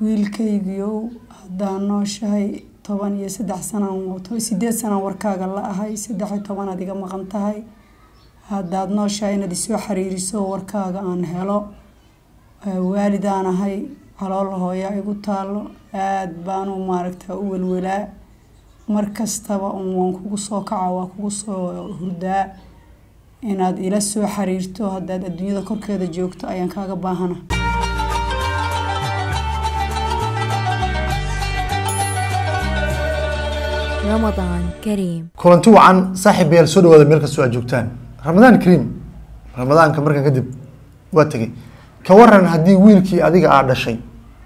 wiilkaygiiow haddaa nooshahay toban iyo saddex sanaan sideed sanaan warkaaga la ahay saddex iyo tobanaad iga maqan tahay haddaad nooshahay inaad isoo xiriiriso warkaaga aan helo waalidaan ahay calool hooyaa igu taalo aada baanu maaragta u welwelaa mar kastaba un waan kugu soo kaca waa kugu soo hurdaa inaad ila soo xiriirto haddaad adduunyada korkeeda joogto ayaan kaaga baahana رمضان كريم kulanti wacan saaxiibayaal soo dhawaada meel kastoo aad joogtaan ramadaan kariim ramadaanka markan kadib waa tegey ka waran haddii wiilkii adiga aa dhashay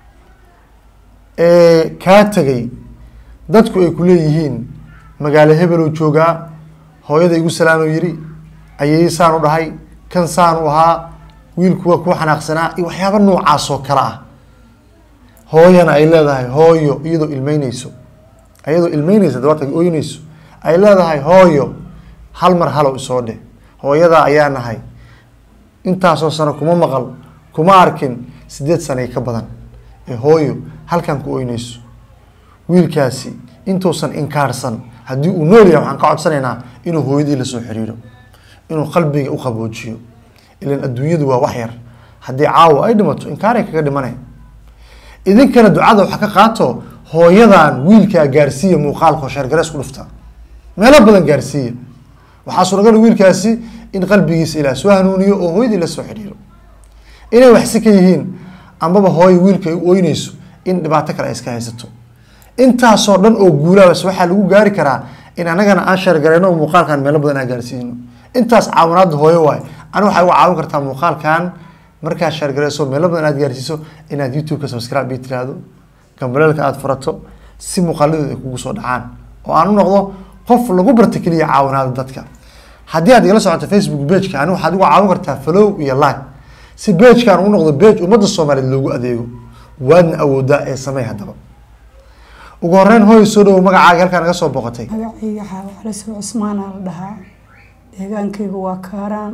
ee kaa tegay dadku ay ku leeyihiin magaalo hebeloo joogaa hooyada igu salaamuu yidhi ayay saan u dhahay kan saan u ahaa wiilku waa kuu xanaaqsanaa iyo waxyaaba noocaas oo kale ah hooyana ay leedahay hooyo iyadoo ilmeyneyso iyadoo ilmeyneysa dabarta ooyneyso ay leedahay hooyo hal mar halow isoo dheh hooyadaa ayaa nahay intaasoo sano kuma maqal kuma arkin sideed sanay ka badan ee hooyo halkan ku oyneyso wiilkaasi intuusan inkaarsan haddii uu nool yahay waxaan ka codsanaynaa inuu hooyadii lasoo xiriiro inuu qalbiga u qaboojiyo ilan adduunyadu waa wax yar haddii caawa ay dhimato inkaaray kaga dhimanay idinkana ducada waxa ka qaato hooyadan wiilkaa gaarsiiya muuqaalka sheergarees ku dhufta meelo badan gaarsiiya waxaa suuragal wiilkaasi in qalbigiisa ilaah soo hanuuniyo oo hooyadii la soo xidhiiro inay waxsi ka yihiin ambaba hooyo wiilka ay u oyneyso in dhibaato kale ay iska haysato intaasoo dhan oo guulaabas waxaa lagu gaari karaa in anagana aan sheergareyno oo muuqaalkan meelo badan aan gaarsiino intaas caawinaada hooyo waay ani waxay uga caawin kartaa muuqaalkan markaad sheergareyso meelo badan aad gaarsiiso inaad youtube-ka subscribe ii tiraahdo gambaleelka aada furato si muuqaaladeeda ay kugu soo dhacaan oo aan u noqdo qof lagu barta keliya caawinaada dadka haddii aad igala socoto facebook pageka ani waxaad uga caawin kartaa follow iyo like si bagekaan u noqdo bage ummadda soomaaliyeed loogu adeego waadna awoodaa ee samey haddaba ugu horeyn hooy soo dhawo magacaaga halkaa naga soo boqotay magacayga xaawaclasoo cusmaanaa la dhahaa deegaankaygu waa kaaraan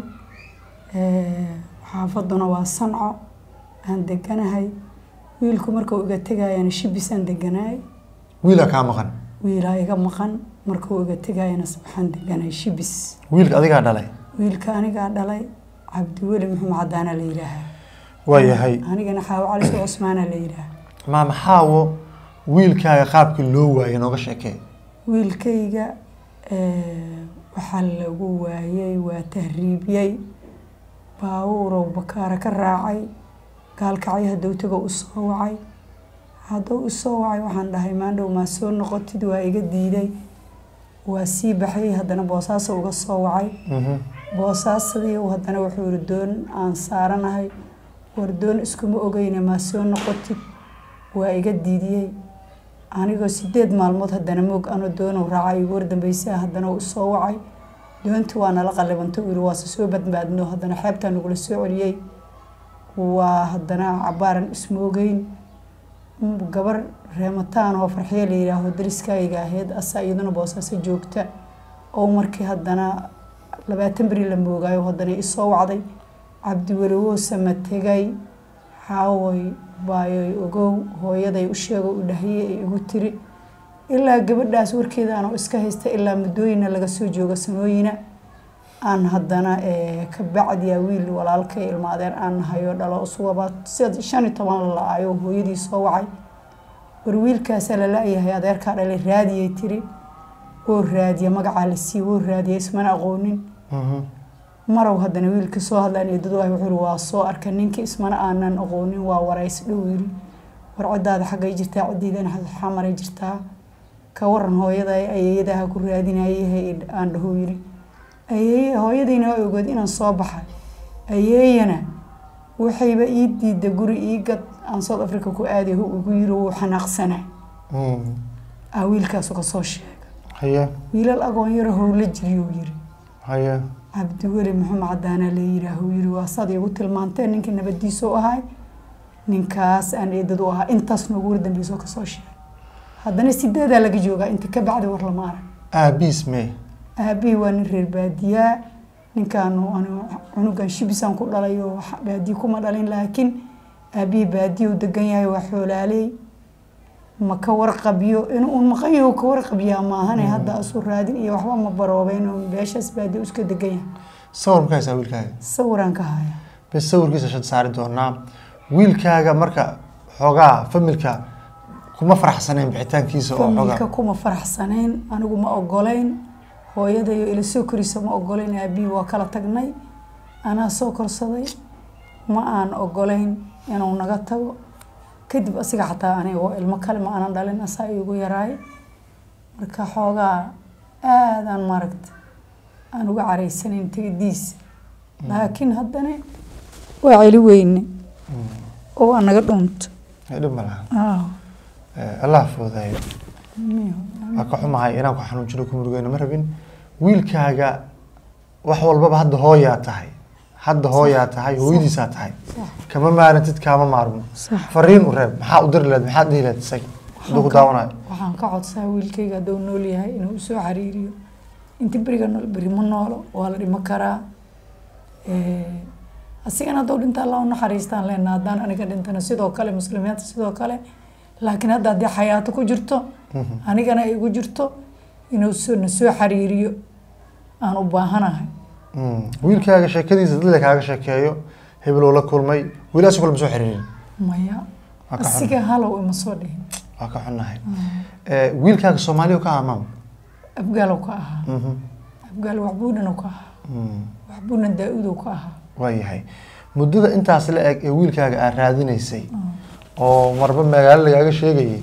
xaafaduna waa sanco aan deganahay wiilku markuu iga tegayana shibisaan deganaay wiilaa kaa maqan wiilaa iga maqan markuu iga tegayana waxaan deganahay shibis wiilka adigaa dhalay wiilka anigaa dhalay cabdiweli maxamed cadaana la yidhaahaa waayahay anigana xaawo calisoo cusmaana la yidhaaha maama xaawo wiilkaaga qaabkii loo waayay nooga sheekee wiilkayga waxaa lagu waayay waa tahriibiyey baabuurow bakaara ka raacay gaalkacyaha dowtaga u soo wacay hadduu usoo wacay waxaan dhahay maandhow maa soo noqotid waa iga diiday waa sii baxayay haddana boosaaso uga soo wacay boosaasadii haddana wuxuu yihi doon aan saaranahay war doon iskuma ogeyne maa soo noqotid waa iga diidiyey anigoo sideed maalmood haddana moog ano doonow raacay igu wardambeysaa haddana u soo wacay doontii waa nala qalibanta u yihi waase soo badbaadno haddana xeebtaa nagula soo celiyey waa haddana cabaaran ismoogeyn gabar reemataan oo farxiyo la yidhaaho dariskayga ahayd asaa iyaduna boosaaso joogta oo markii haddana labaatan beri la moogaayo haddana isoo wacday cabdiweli woosama tegay xaaway baayoy ogow hooyaday u sheego u dhahiyey ay igu tiri ilaa gabadhaas warkeedaanoo iska haysta ilaa muddooyina laga soo joogo sanooyina aan haddana ka bacdiya wiil walaalkay ilmaadeen aan nahayo dhalo usugaba shan iyo toban la la-ayo hooyadii soo wacay war wiilkaasaa la la-yahay adeerkaa dhalay raadiyay tiri oo raadiya magacaa la siiy woo raadiya ismana aqoonin marow haddana wiilka soo hadlaan eedadu ah wuxuu waa soo arka ninka ismana aanan aqoonin waa warays dhow yiri war ciddaada xaggay jirtaa ciddiidana xamaray jirtaa ka waran hooyada ayeeyadaha ku raadinayahay aan dhaho yiri ayeeye hooyadiina waa ogood inaan soo baxay ayeeyana waxayba ii diida guri ii gad aan south africa ku aaday ugu yiri wuu xanaaqsana ah wiilkaasu kasoo sheega haye wiilal agoon yaro howla jiriyuu yiri haye cabdiweli maxamed cadaana la yiraahu yiri waa saad igu tilmaanteen ninkii nabadiisa u ahay ninkaas aan eedad u ahaa intaas noogu wardambeyso kasoo sheegay haddana sideedaa laga joogaa inta ka bacdi war lama arag aabiis mee aabihii waa nin reer baadiyaa ninkaanu cunugan shibisaan ku dhalay oo baadiye kuma dhalin laakiin aabihii baadiya u degan yahay waa xoolaaley ma ka warqabiyo in uun maqan yaho ka warqabiyaa maahane hadda asu raadin iyo waxba ma baroobeyn oo beeshaas baadiya iska degan yahay sawir ma ka haysaa wiilkaaga sawiraan ka haya bes sawirkiisa shad saari doonaa wiilkaaga marka xoogaa familka kuma faraxsaneen bixitaankiisa oo familka xoogaa kuma faraxsanayn anigu ma ogolayn hooyadayo ila soo korisa ma ogolayn aabihii waa kala tagnay anaa soo korsaday ma aan ogolayn inuu naga tago kadib asiga xataa aniga oo ilmo kale ma aanan dhalin asaa igu yaraay marka xoogaa aadaan maaragta aan uga caraysanayn tegadiisa laakiin haddana waa celi weyne oo waa naga dhuunto Ee, dhib ma laha Ah, Ee, allah foodayo miyo. waa ka xumahay inaan ku xanuunjino ku murugeyno ma rabin wiilkaaga wax walbaba hadda hooyaa tahay hadda hooyaa tahay hooyadiisaa tahay Sax. kama maarantid kaama maarmo Sax. fariin u reeb maxaa u diri lahayd maxaad dhihi lahayd isaga hadduu ku daawanayo waxaan ka codsaa wiilkayga hadduu nool yahay inuu usoo xariiriyo inta beriga nool beri ma noolo waa la dhimo karaa Eh, asigana hadduu dhinta allah u naxariistaan leena haddaan aniga dhintana sidoo kale muslimiinta sidoo kale laakiin hadda haddii xayaato ku jirto anigana ay igu jirto inuu soo na soo xariiriyo aan u baahanahay Mm. wiilkaaga sheekadiisa dadle kaaga sheekeeyo hebeloo la kulmay wiilaas kule ma soo xiriirin maya Waa ka xun. asiga halow ima soo dhihin waa ka xunnahay Ee, wiilkaaga soomaaliya ka amaam abgaalow ka ahaa abgaal waxbuudhanow ka ahaa waxbuudna daa-udow ka ahaa waayahay muddada intaas la eg ee wiilkaaga aad raadinaysay oo marba magaalo lagaaga sheegayay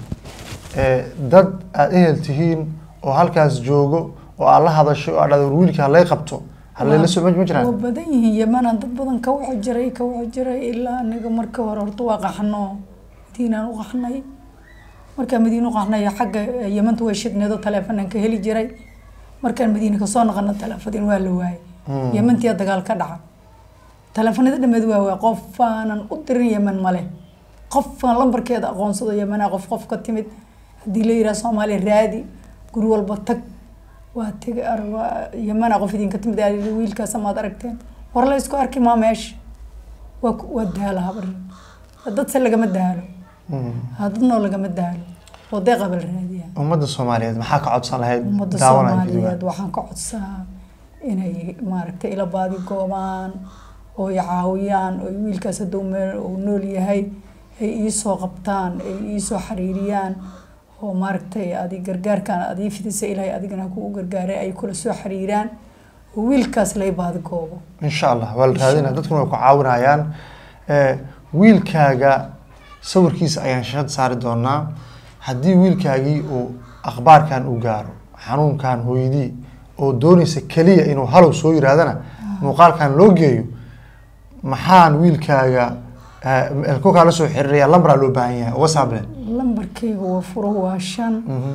ee dad aad ehel tihiin oo halkaas joogo oo aad la hadasho oo aad dhahdo war wiilka halay qabto halayla soo ma waa jiraan badan yihiin yamanaan dad badan ka waxa jiray ka waxa jiray ilaa aniga marka hore horta waa qaxno madiinaan u qaxnay markaan madiina u qaxnay xagga eh, yamanta way shidneedo taleefanaan ka heli jiray markaan madiina kasoo noqono taleefadin waa la waayay yamantiyaa dagaal ka dhaca taleefanada dhameed waa waay qofaanan u dirin yaman male qofaan lambarkeeda aqoonsado yamanaa qof qof ka timid haddii la yidhaha soomaaliya raadi guri walba tag waa tega ar- waa yamanaa qof idinka timid aa yidhi, wiilkaas maad aragteen war la isku arki maa meesha waa ku- waa daala habar dadse lagama daalo hadadnoo lagama daalo oo deeqa bal raadiya ummadda soomaaliyeed maxaa ka codsan lahayd ummadda daawanaya soomaaliyeed waxaan ka codsaa inay maaragtay ila baadi goobaan oo i caawiyaan oo wiilkaas hadduu meel uu nool yahay ay iisoo qabtaan ay iisoo xariiriyaan oo maaragtay adi gargaarkan adii fidisa ilaahay adigana kugu gargaaray ay kula soo xariiraan oo wiilkaas lay baadi goobo insha allah waa la raadinaya dadkuna way ku caawinayaan Ee, wiilkaaga sawirkiisa ayaan shashad saari doonaa haddii wiilkaagii uu akhbaarkan uu gaaro xanuunkan hooyadii oo doonaysa keliya inuu halow soo yiraahdana muuqaalkan loo geeyo maxaan wiilkaaga eh, elkokaa la soo xiriiraya lambaraa loo baahan yahay uga saableen lambarkayga waa furo waa shan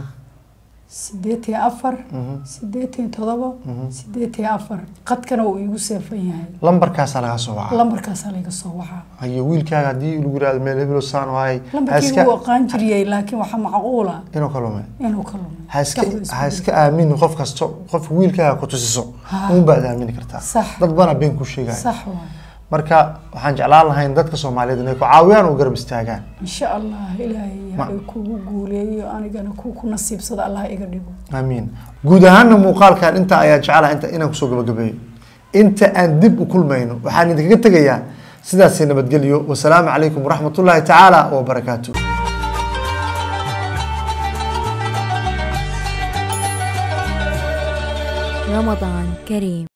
sideed iyo afar sideed iyo todoba sideed iyo afar qadkana uu iigu seefan yahay lambarkaasaa laga soo wacaa lambarkaasaa layga soo wacaa ayo wiilkaaga haddii lagu yirahdo meel hebelo saan wahay ha lambarkayga iska wuu aqaan jiriyey laakiin waxaa macquula inuu ka lumay inuu ka lumay ha iska Maskaxdu isku ha iska aamini qof kasto qof wiilkaaga ku tusiso Ha. uun baad aamini kartaa Sax. dad badanaa been ku sheegaya sax waay marka waxaan jeclaan lahayn dadka soomaaliyeed inay ku caawiyaan oo garab istaagaan insha allah ilaahay Ma- ha kugu guuleeyo anigana ku ku nasiibsado allah iga dhigo aamiin guud ahaana muuqaalkan inta ayaa jecelaha inta inaan kusoo gabagabeeyo inta aan dib u kulmayno waxaan idinkaga tegayaa sidaasi nabadgelyo wasalaamu calaykum waraxmatullaahi tacaala wabarakaatu رمضان كريم